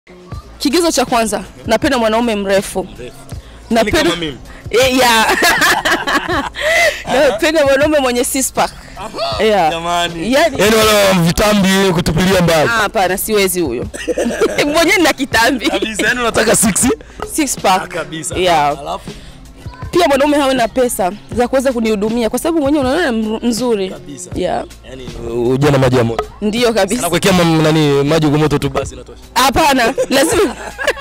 Kigezo cha kwanza, napenda mwanaume mrefu. Ni kama mimi. Eh, yeah. napenda mwanaume mwenye six pack. Yeah. Jamani. Yaani Yaani wale wa vitambi kutupilia mbali. ah, hapana, siwezi huyo. Mwenyewe nina kitambi. Kabisa, yaani unataka 6? Six pack. Kabisa. Yeah. Alafu Pia mwanaume hawe na pesa za kuweza kunihudumia kwa sababu mwenyewe unaona m- mzuri. Kabisa. Yeah. yaani uje na maji ya moto. Ndiyo kabisa. Nakuwekea mam- nani maji kwa moto tu basi inatosha. Hapana, lazima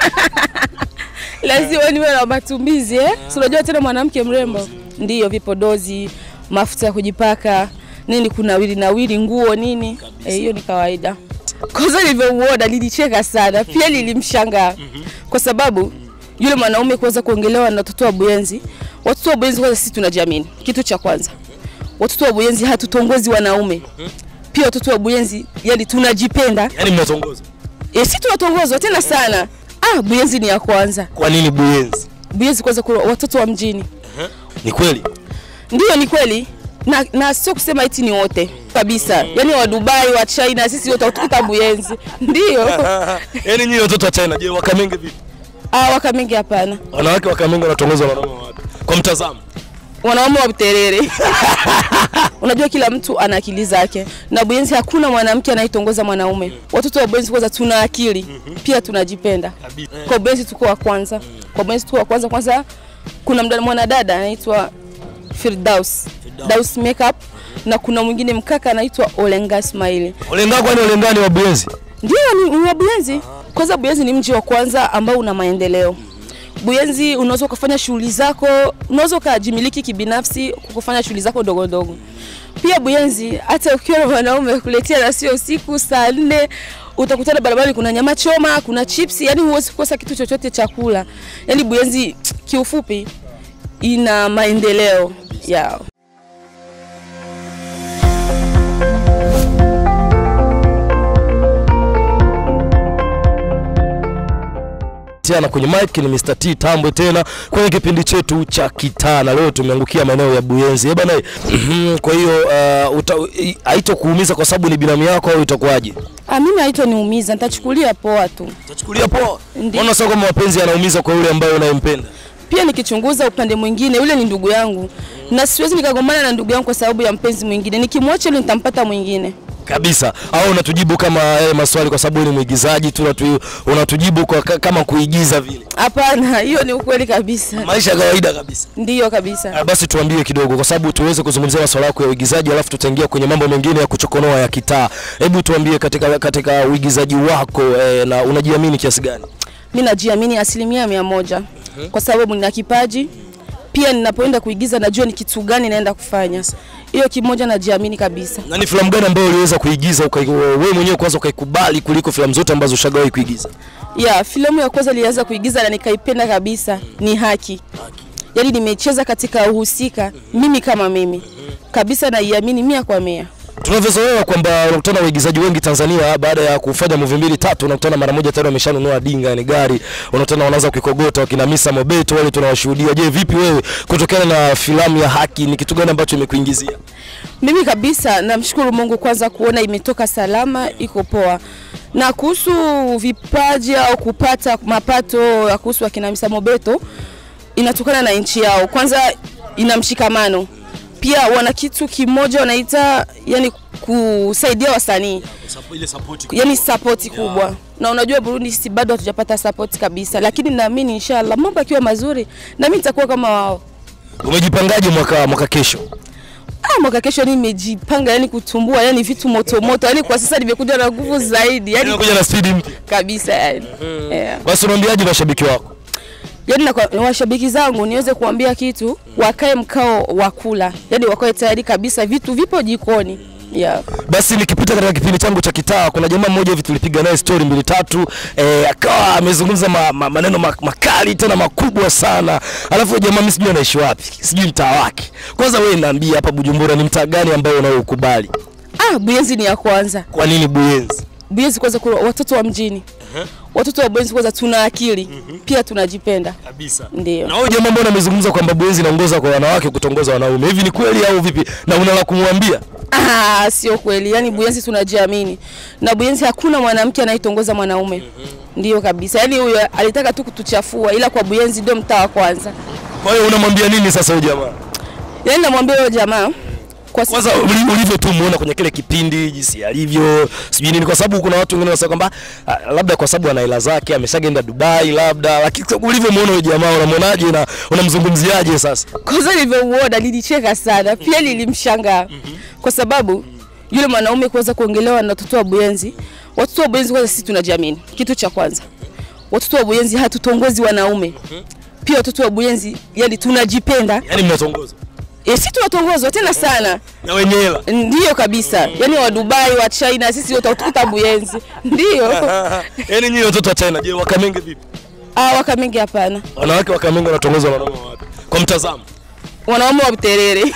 lazima niwe na matumizi eh? Si unajua tena mwanamke mrembo, ndiyo vipodozi, mafuta ya kujipaka nini, kuna wili na wili, nguo nini, Eh, hiyo ni kawaida. Kwanza nilivyouona nilicheka sana, pia nilimshangaa kwa sababu yule mwanaume kuweza kuongelewa na watoto wa Buyenzi. Watoto wa Buyenzi kwanza, sisi tunajiamini, kitu cha kwanza. Watoto wa Buyenzi hatutongozi wanaume, pia watoto wa Buyenzi yani tunajipenda Yaani mnatongoza. E, si tunatongozwa tena sana. Ah, Buyenzi ni ya kwanza. Kwa nini Buyenzi? Buyenzi kwanza kuna watoto wa mjini. Ni kweli. Ndiyo ni kweli. Na, na sio kusema eti ni wote kabisa. Yaani wa Dubai, wa China, sisi wote tukuta Buyenzi. Ndiyo. Yaani nyinyi watoto wa China je, Wakamenge vipi? Ah, Wakamenge hapana. Wanawake Wakamenge wanatongozwa na wanaume wapi? Kwa mtazamo. Wanaume wa Buterere. Unajua kila mtu ana akili zake. Na Buyenzi hakuna mwanamke anayetongoza mwanaume. Watoto wa Buyenzi kwanza tuna akili, pia tunajipenda. Kabisa. Kwa Buyenzi tuko wa kwanza. Kwa Buyenzi tuko wa kwanza kwanza kuna mdada mwanadada anaitwa Firdaus. Daus Makeup na kuna mwingine mkaka anaitwa Olenga Smile. Olenga kwani Olengani wa Buyenzi? Ndio ni, ni wa Buyenzi. Kwanza Buyenzi ni mji wa kwanza ambao una maendeleo. Buyenzi unaweza ukafanya shughuli zako, unaweza ukajimiliki kibinafsi kufanya shughuli zako ndogo ndogo. Pia Buyenzi hata ukiwa na mwanaume kuletea na sio usiku saa nne utakutana barabarani, kuna nyama choma, kuna chipsi, yani huwezi kukosa kitu chochote cha kula. Yani Buyenzi kiufupi ina maendeleo yao. tena kwenye mic ni Mr. T Tambwe tena kwenye kipindi chetu cha kitaa, na leo tumeangukia maeneo ya Buyenzi. Eh bana, mhm, kwa hiyo uh, uta- i- haitokuumiza kwa sababu ni binamu yako au itakuwaje? Ah, mimi haitoniumiza, nitachukulia poa tu. Utachukulia poa. Ndiyo. Mbona sio kama mapenzi yanaumiza kwa yule ambaye unayempenda? Pia nikichunguza upande mwingine, yule ni ndugu yangu na siwezi nikagombana na ndugu yangu kwa sababu ya mpenzi mwingine. Nikimwacha yule nitampata mwingine. Kabisa. Au unatujibu kama yale maswali kwa sababu wewe ni mwigizaji tu unatu, unatujibu kwa ka- kama kuigiza vile. Hapana, hiyo ni ukweli kabisa. Maisha ya kawaida kabisa. Ndiyo kabisa. Ah, Basi tuambie kidogo kwa sababu tuweze kuzungumzia masuala yako ya uigizaji alafu tutaingia kwenye mambo mengine ya kuchokonoa ya kitaa. Hebu tuambie katika katika uigizaji wako eh, na unajiamini kiasi gani? Mimi najiamini asilimia mia moja kwa sababu nina kipaji. Pia ninapoenda kuigiza najua ni kitu gani naenda kufanya. Hiyo kimoja najiamini kabisa. Na ni filamu gani ambayo uliweza kuigiza uka, wewe mwenyewe kwanza ukaikubali kuliko filamu zote ambazo ushagawahi kuigiza? Ya, filamu ya kwanza nilianza kuigiza na nikaipenda kabisa ni Haki. Yaani nimecheza katika uhusika mimi kama mimi kabisa, naiamini mia kwa mia. Tunavyozoea kwamba unakutana na waigizaji wengi Tanzania baada ya kufanya movie mbili tatu, unakutana mara moja tayari wameshanunua dinga, yani gari, unakutana wanaanza kuikogota wakina Misa Mobeto wale tunawashuhudia. Je, vipi wewe kutokana na filamu ya Haki, ni kitu gani ambacho imekuingizia? Mimi kabisa namshukuru Mungu kwanza kuona imetoka salama, iko poa. Na kuhusu vipaji au kupata mapato ya kuhusu akina Misa Mobeto inatokana na nchi yao. Kwanza ina mshikamano, pia wana kitu kimoja wanaita yani kusaidia wasanii Ile support yani sapoti kubwa na unajua Burundi sisi bado hatujapata sapoti kabisa, lakini naamini inshallah mambo yakiwa mazuri na mimi nitakuwa kama wao. Umejipangaje mwaka mwaka kesho? Ah, mwaka kesho nimejipanga yani kutumbua yani vitu moto moto, yani kwa sasa nimekuja na nguvu zaidi yani Unakuja na speed mpya. kabisa yani. Yeah. Basi unaambiaje mashabiki wako? Yani na kwa- washabiki zangu niweze kuambia kitu, wakae mkao wa kula, yani wakae tayari kabisa, vitu vipo jikoni. Yeah. Basi nikipita katika kipindi changu cha kitaa, kuna jamaa mmoja hivi tulipiga naye story mbili tatu, eh, akawa amezungumza ma, ma, maneno ma, makali tena makubwa sana. Alafu huyo jamaa mimi sijui anaishi wapi, sijui mtaa wake. Kwanza wewe niambie hapa Bujumbura ni mtaa gani ambao unaoukubali? Ah, Buyenzi ni ya kwanza. Kwa nini Buyenzi? Buyenzi kwanza kuna watoto wa mjini. Watoto wa Buyenzi kwanza tuna akili, pia tunajipenda. Kabisa. Ndio. Na huyo jamaa mbona amezungumza kwamba Buyenzi inaongoza kwa wanawake kutongoza wanaume. Hivi ni kweli au vipi? Na una la kumwambia? Ah, sio kweli. Yaani Buyenzi tunajiamini. Na Buyenzi hakuna mwanamke anayetongoza mwanaume. Ndiyo kabisa. Yaani huyo alitaka tu kutuchafua ila kwa Buyenzi ndio mtaa wa kwanza. Kwa hiyo unamwambia nini sasa huyu jamaa? Yaani namwambia huyo jamaa kwa sisi Kwanza uli- ulivyo tu muona kwenye kile kipindi jinsi alivyo, sijui nini, kwa sababu kuna watu wengine wanasema kwamba ah, labda kwa sababu ana hela zake ameshaenda Dubai labda, lakini ulivyomuona huyu jamaa unamwonaje na unamzungumziaje sasa? kwanza nilivyouona nilicheka sana, pia nilimshangaa kwa sababu yule mwanaume kuweza kuongelewa na watoto wa Buyenzi. Watoto wa Buyenzi kwanza, sisi tunajiamini, kitu cha kwanza. Watoto wa Buyenzi hatutongozi wanaume, pia watoto wa Buyenzi yani tunajipenda. Yaani mnatongoza E, sisi tunatongozwa tena sana, na wenye hela. ndiyo kabisa. Yani wa Dubai, wa China, sisi wote tukuta Buyenzi, ndiyo. Yaani nyinyi watoto wa China, je, Wakamenge vipi? Ah, Wakamengi hapana, Wanawake Wakamenge wanatongozwa na wanaume wapi? Kwa mtazamo. wanaume wa Buterere.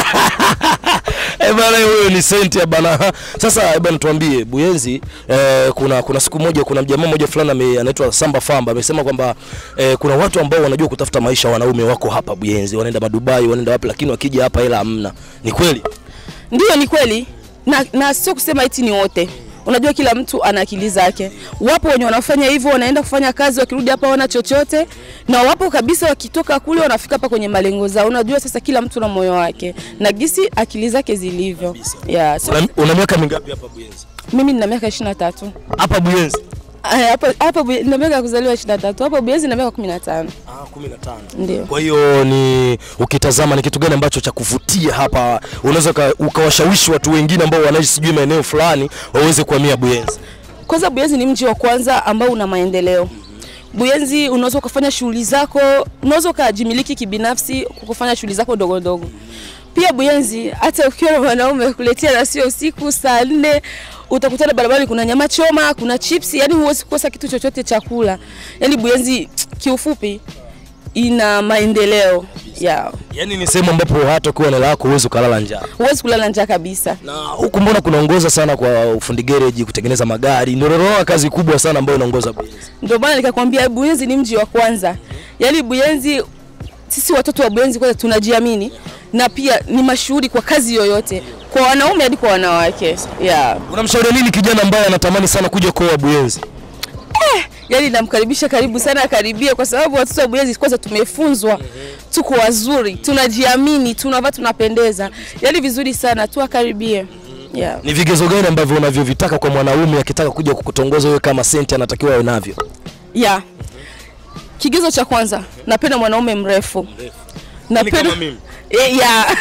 Eh bana, huyo ni senti ya bana. Sasa eh bana, tuambie Buyenzi, eh, kuna kuna siku moja kuna mjamaa mmoja fulani ame- anaitwa Samba Famba amesema kwamba eh, kuna watu ambao wanajua kutafuta maisha, wanaume wako hapa Buyenzi, wanaenda madubai, wanaenda wapi, lakini wakija hapa hela hamna. Ni kweli? Ndiyo, ni kweli na, na sio kusema eti ni wote. Unajua kila mtu ana akili zake. Wapo wenye wanafanya hivyo, wanaenda kufanya kazi, wakirudi hapa wana chochote, na wapo kabisa wakitoka kule wanafika hapa kwenye malengo zao. Unajua sasa kila mtu na moyo wake na gisi akili zake zilivyo. Yeah, so, Una, una miaka mingapi hapa Buyenzi? mimi nina miaka 23. Hapa Buyenzi? Aya, Hapa hapa Buye- nina miaka ya kuzaliwa 23. Hapa Buyenzi nina miaka 15. Ah, 15. Ndio. Kwa hiyo ni ukitazama ni kitu gani ambacho cha kuvutia hapa, unaweza uka- ukawashawishi watu wengine ambao wanaishi sijui maeneo fulani waweze kuhamia Buyenzi. Kwanza Buyenzi ni mji wa kwanza ambao una maendeleo. Buyenzi unaweza ukafanya shughuli zako, unaweza ukajimiliki kibinafsi kwa kufanya shughuli zako ndogo ndogo. Pia Buyenzi hata ukiwa na mwanaume kuletea na sio usiku saa nne utakutana barabarani, kuna nyama choma, kuna chips, yani huwezi kukosa kitu chochote cha kula. Yani Buyenzi kiufupi ina maendeleo ya Yaani ni sehemu ambapo hata ukiwa na hela yako huwezi ukalala njaa. huwezi kulala njaa kabisa. Na huku mbona kunaongoza sana kwa ufundi gereji, kutengeneza magari, ndio naona kazi kubwa sana ambayo inaongoza Buyenzi. Ndio maana nikakwambia Buyenzi ni mji wa kwanza. Yaani Buyenzi, sisi watoto wa Buyenzi kwanza tunajiamini na pia ni mashuhuri kwa kazi yoyote, kwa wanaume hadi kwa wanawake. Yeah. Unamshauri nini kijana ambaye anatamani sana kuja kuoa Buyenzi? Yaani namkaribisha karibu sana akaribia, kwa sababu watoto wa Buyenzi kwanza tumefunzwa, tuko wazuri, tunajiamini, tunavaa, tunapendeza, yaani vizuri sana tu, akaribie. Yeah. Ni vigezo gani ambavyo unavyovitaka kwa mwanaume akitaka kuja kukutongoza wewe kama senti anatakiwa awe navyo? Yeah. Kigezo cha kwanza, napenda mwanaume mrefu. Napenda kama mimi? Eh, yeah.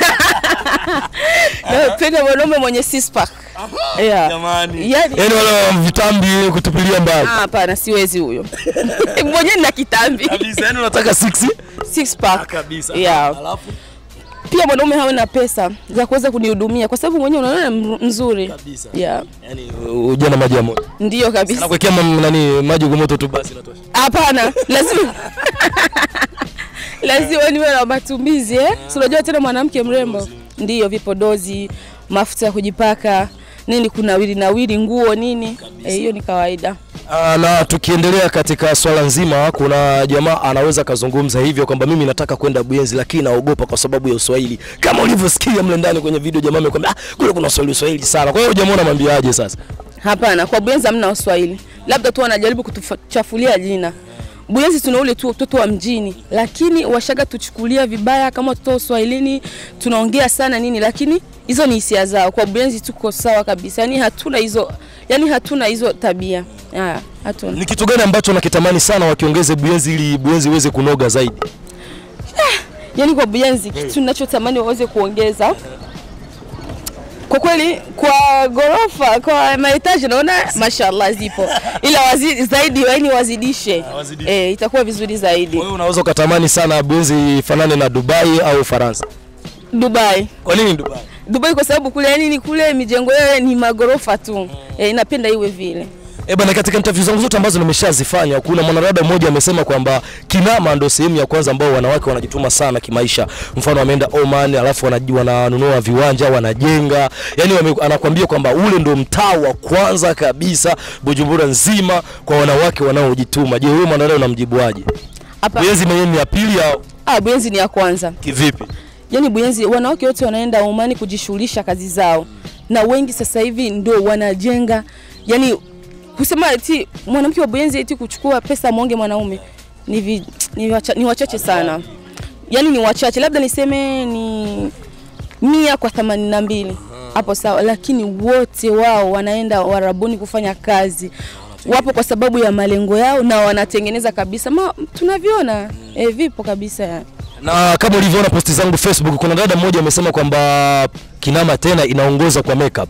Napenda mwanaume mwenye six pack. Yeah. Jamani. Yaani Yaani wale wa vitambi kutupilia mbali. ah, hapana, siwezi huyo. Mwenyewe nina kitambi. Kabisa, yaani unataka six? Six pack. Kabisa. Yeah. Alafu Pia mwanaume hawe na pesa za kuweza kunihudumia kwa sababu mwenyewe unaona m- mzuri. Kabisa. Yeah. yaani uje na maji ya moto. Ndiyo kabisa. Nakuwekea mam- nani maji kwa moto tu basi inatosha. Hapana, lazima lazima niwe na matumizi eh? Si unajua tena mwanamke mrembo, ndiyo vipodozi, mafuta ya kujipaka nini, kunawili nawili nguo nini, Eh, hiyo ni kawaida. Ah, na tukiendelea katika swala nzima, kuna jamaa anaweza kazungumza hivyo kwamba mimi nataka kwenda Buyenzi lakini naogopa kwa sababu ya Uswahili. Kama ulivyosikia mle ndani kwenye video, jamaa amekwambia ah, kule kuna Uswahili Uswahili sana. Kwa hiyo jamaa unamwambiaje sasa? Hapana, kwa Buyenzi hamna Waswahili, labda tu wanajaribu kutuchafulia jina. Buyenzi tuna ule tu watoto wa mjini, lakini washaga tuchukulia vibaya kama watoto wa Uswahilini, tunaongea sana nini, lakini hizo ni hisia zao. Kwa Buyenzi tuko sawa kabisa, yani hatuna hizo, yani hatuna hizo tabia haya, hatuna. Ni kitu gani ambacho nakitamani sana wakiongeze Buyenzi ili Buyenzi iweze kunoga zaidi? Yani kwa Buyenzi kitu ninachotamani waweze kuongeza kwa kweli, kwa gorofa, kwa mahitaji naona mashallah zipo, ila wazi, zaidi yani wazidishe, wazidishe. eh, itakuwa vizuri zaidi. Kwa hiyo unaweza ukatamani sana Buyenzi ifanane na Dubai au Ufaransa. Dubai Kwa nini Dubai? Dubai kwa sababu kule yani ni kule mijengo yao ni magorofa tu eh, inapenda iwe vile. Eh bana, katika interview zangu zote ambazo nimeshazifanya, kuna mwanadada mmoja amesema kwamba Kinama ndo sehemu ya kwanza ambao wanawake wanajituma sana kimaisha. Mfano wameenda Oman, alafu wanaji- wananunua viwanja, wanajenga. Yani wame, anakuambia kwamba ule ndo mtaa wa kwanza kabisa Bujumbura nzima kwa wanawake wanaojituma. Je, wewe mwanadada unamjibuaje? Hapa Buyenzi mwenyewe ni ya pili au ah, Buyenzi ni ya kwanza. kivipi? Yaani Buyenzi wanawake wote wanaenda Omani kujishughulisha kazi zao. na wengi sasa hivi ndio wanajenga yani kusema eti mwanamke wa Buyenzi eti kuchukua pesa mwonge mwanaume ni, vi, ni, wacha, ni wachache sana yani ni wachache labda niseme ni mia kwa themanini na mbili hapo sawa, lakini wote wao wanaenda warabuni kufanya kazi, wapo kwa sababu ya malengo yao na wanatengeneza kabisa ma, tunavyoona e, vipo kabisa ya. Na kama ulivyoona posti zangu Facebook, kuna dada mmoja amesema kwamba Kinama tena inaongoza kwa makeup.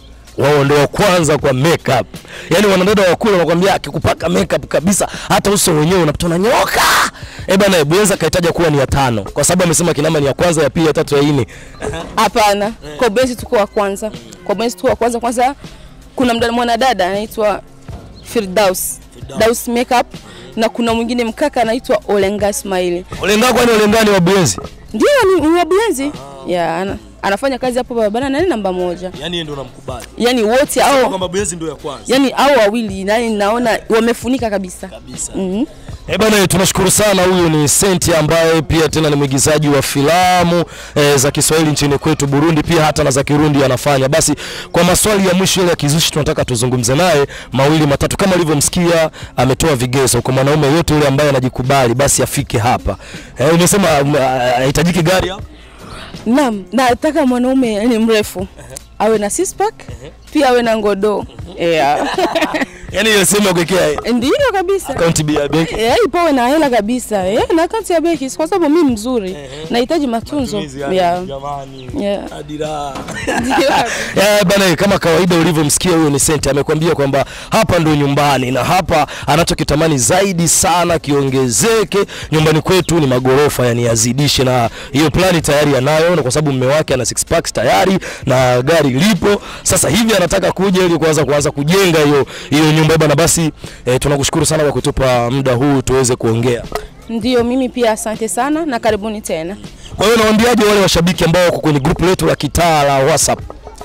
Wao ndio wa kwanza kwa makeup. Yaani wanadada wa kule wanakuambia akikupaka makeup kabisa hata uso wenyewe unapata unanyoka. Eh bana, Buyenzi kaitaja kuwa ni ya tano kwa sababu amesema Kinama ni ya kwanza, ya pili, ya tatu, ya nne. Hapana, kwa Buyenzi tuko wa kwanza, kwa Buyenzi tuko wa kwanza. Kwanza kuna mdada mwanadada anaitwa Firdaus Daus Makeup na kuna mwingine mkaka anaitwa Olenga Ismaili, Olenga kwani Olenga ni wa Buyenzi? ndio ni ni wa Buyenzi ya ana, anafanya kazi hapo barabara na ni namba moja, Yaani yeye ndio unamkubali. yani wote hao Kwamba Buyenzi ndio ya kwanza. yani hao wawili nani naona wamefunika kabisa. Kabisa. Mhm. Eh bana, tunashukuru sana. Huyu ni Senti ambaye pia tena ni mwigizaji wa filamu eh, za Kiswahili nchini kwetu Burundi, pia hata na za Kirundi anafanya. Basi kwa maswali ya mwisho ile ya kizushi, tunataka tuzungumze naye mawili matatu. Kama ulivyomsikia, ametoa vigezo kwa mwanaume yote yule ambaye anajikubali, basi afike hapa. Eh, umesema um, hahitajiki gari hapa? Naam, nataka mwanaume ni mrefu awe na six pack pia awe na ngodo yeah. Yaani ile sehemu ya kuwekea Ndiyo kabisa account ya benki. Eh, ipawe na hela kabisa eh, na akaunti ya benki kwa sababu mimi mzuri nahitaji matunzo Matumizi yani, yeah. Jamani. Yeah. Hadi raha. Ndiyo kabisa. Eh, bana kama kawaida ulivyomsikia huyo ni Senti amekwambia kwamba hapa ndo nyumbani na hapa anachokitamani zaidi sana kiongezeke nyumbani kwetu ni magorofa yani yazidishe na hiyo plani tayari anayo na kwa sababu mume wake ana six packs tayari na gari lipo sasa hivi anataka kuja ili kuanza kuanza kujenga hiyo hiyo nyumba bana basi eh, tunakushukuru sana kwa kutupa muda huu tuweze kuongea Ndiyo, mimi pia asante sana na karibuni tena. kwa hiyo nawaambiaje wale washabiki ambao wako kwenye group letu la kitaa la WhatsApp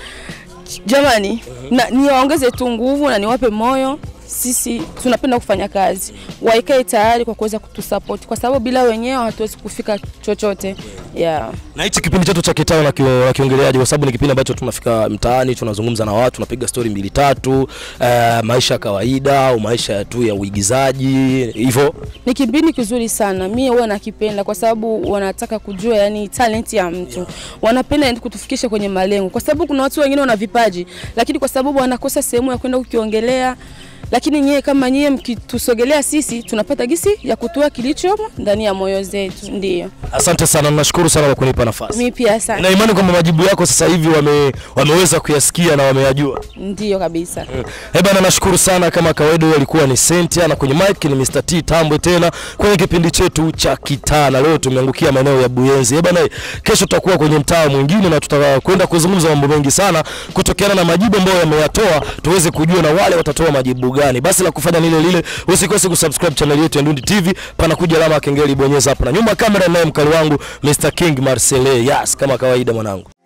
Jamani, na niwaongeze tu nguvu na niwape moyo. Sisi tunapenda kufanya kazi, waikae tayari kwa kuweza kutusupport, kwa sababu bila wenyewe hatuwezi kufika chochote yeah. Na hichi kipindi chetu cha kitao na kio- na kiongeleaji, kwa sababu ni kipindi ambacho tunafika mtaani, tunazungumza na watu, tunapiga stori mbili tatu, eh, maisha ya kawaida au maisha tu ya uigizaji hivyo. Ni kipindi kizuri sana, mimi huwa nakipenda kwa sababu wanataka kujua yani talent ya mtu, wanapenda yani kutufikisha kwenye malengo, kwa sababu kuna watu wengine wana vipaji, lakini kwa sababu wanakosa sehemu ya kwenda kukiongelea lakini nyie kama nyie mkitusogelea sisi tunapata gisi ya kutoa kilichomo ndani ya moyo zetu. Ndiyo, Asante sana, nashukuru sana kwa kunipa nafasi. mimi pia sana. Na imani kwamba majibu yako sasa hivi wame, wameweza kuyasikia na wameyajua. Ndiyo kabisa. Eh bana, nashukuru sana kama kawaida. Huyo alikuwa ni Sentia na kwenye mic ni Mr. T Tambwe tena kwenye kipindi chetu cha kitaa, na leo tumeangukia maeneo ya Buyenzi. Eh bana, kesho tutakuwa kwenye mtaa mwingine na tutakwenda kuzungumza mambo mengi sana kutokeana na majibu ambayo yameyatoa, tuweze kujua na wale watatoa majibu gani. Basi la kufanya lile lile, usikose kusubscribe channel yetu ya Ndundi TV, panakuja alama ya kengele, bonyeza hapo, na nyuma ya kamera naye mkali wangu Mr. King Marcele. Yes, kama kawaida mwanangu.